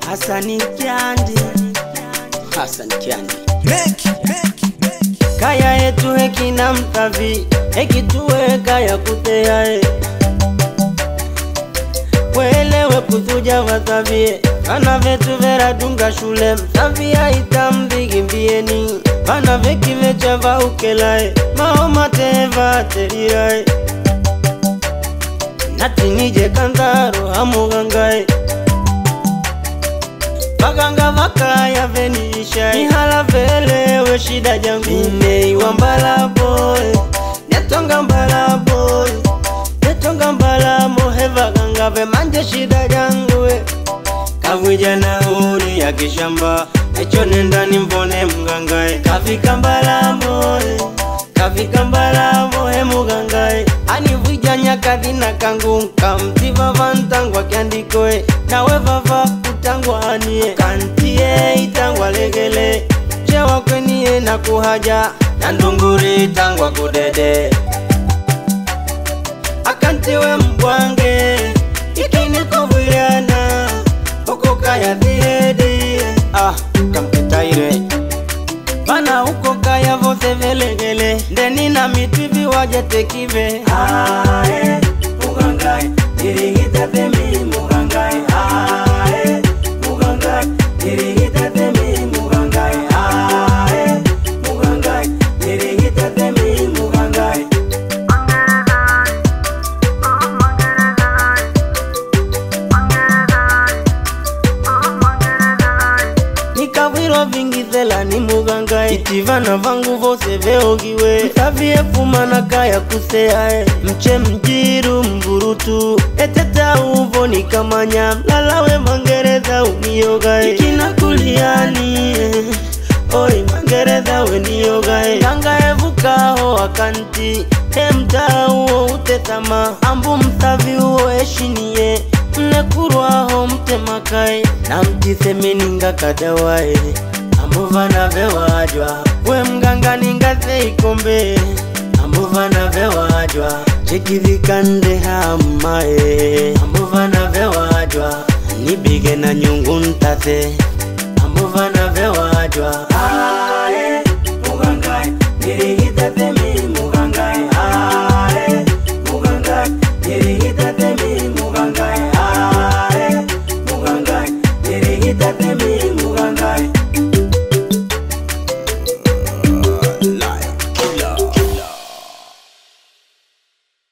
Hasani Kyandi, Hasani Kyandi. Make, make, make. Kaya yetu hekina mtavi hekituwe kaya kuteae welewe kuzuja vatavie vana vetu veradunga shule msavia itamvigimbieni vana vekivecha vaukelae maomatevaterirae natinije kandaro hamugangae Baganga vakaya venisha Ihala velewe shida jangu Ineiwa mbala boy Netonga mbala boy Netonga mbala mohe vaganga ve manje shida jangu we Kavwija na uri ya kishamba Echo nenda nimbone mgangae Kafika mbala moe Kafika mbala mohe mugangae Anivwija nyakadhi na kangu Kamtiva vantangwa kiandikoe Nawe vava utangwa anie Kantie itangwa legele Chewa kwenie na kuhaja Na ndunguri itangwa kudede Akantiwe mbwange Ikini kuvuyana Uko kaya dhiedi Ah, kamkitaire Bana uko kaya vose velegele Ndeni na mitivi waje tekive Ae, mugangae Irigita temi mugangae Ae, mugangae Irigita temi mugangae Ae, mugangae Irigita temi mugangae nikavwirwa vingizela ni mugangae itivana vangu vose veogiwe msavie fumana kaya kuseae mche mjiru mvurutu eteta uvo nikamanya lalawe mangereza uniogae ikina kuliani oi mangereza weniogae tangaevukaho akanti hemtauo utetama ambu msavi uo eshinie mnekurwaho mtemakae na mtisemeninga kadawae ambuvana vewajwa we mganga ningaze ikombe ambuvana vewajwa chekivikande hamae ambuvana vewajwa nibige na nyungu ntase ambuvana vewajwa ae